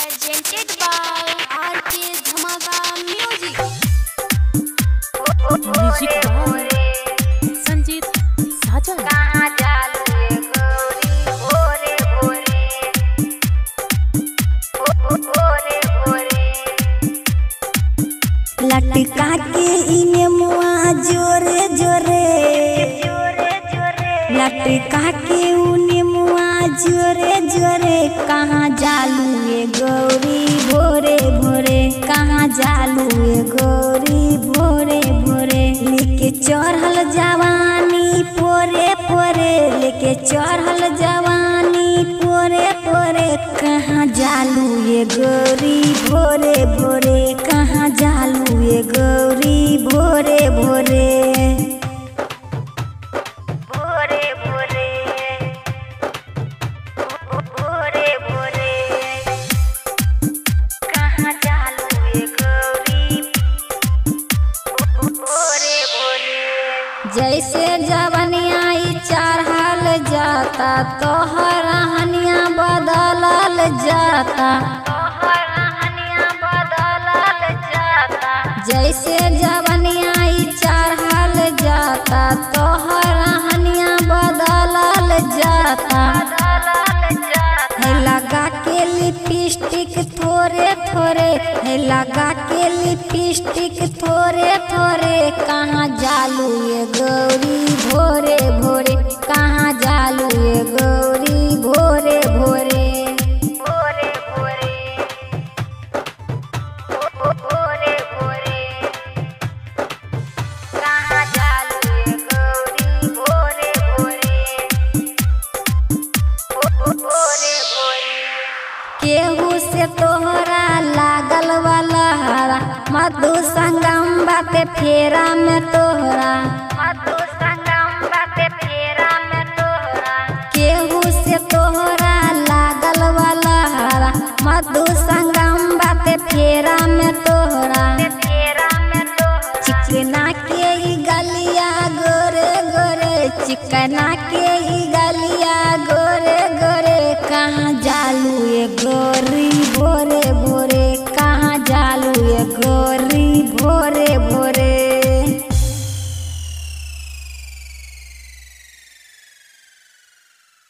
presented by RK Dhamaka Music. Music by Sanjeet Sajan लटका के इने मुआ जोरे जोरे लटका के उने मुआ जोरे जोरे कहाँ जालू ये गौरी भोरे भोरे कहाँ जालू ये गौरी भोरे भोरे लेके चढ़ल जवानी पोरे पोरे लेके चढ़ल जवानी पोरे पोरे कहाँ जालू ये गौरी भोरे भोरे कहाँ जालू ये गौरी भोरे भोरे भोरे भोरे भोरे भोरे कहाँ जालू ये गौरी भोरे भोरे जैसे जवनिया ई चढ़ल जाता तोहर हनिया बदलल जाता जैसे जवनिया ई चढ़ल जाता तोहर हनिया बदलल जाता है लगा के लिपस्टिक थोड़े थोड़े है लगा के लिपस्टिक थोड़े थोड़े कहाँ जालू ये गौरी भोरे भोरे कहाँ जालू ये गौरी भोरे भोरे भोरे भोरे भोरे भोरे कहाँ जालू ये गौरी भोरे भोरे भोरे भोरे केहू से तोहरा लागल वाला हरा मधु संगम बाते फेरा में तोहरा मधु संगम बाते फेरा में तोहरा केहू से तोहरा लागल वाला हरा मधु संगम बाते फेरा में तोहरा फेरा में तोहरा चिकना के ई गलिया गोरे गोरे चिकना के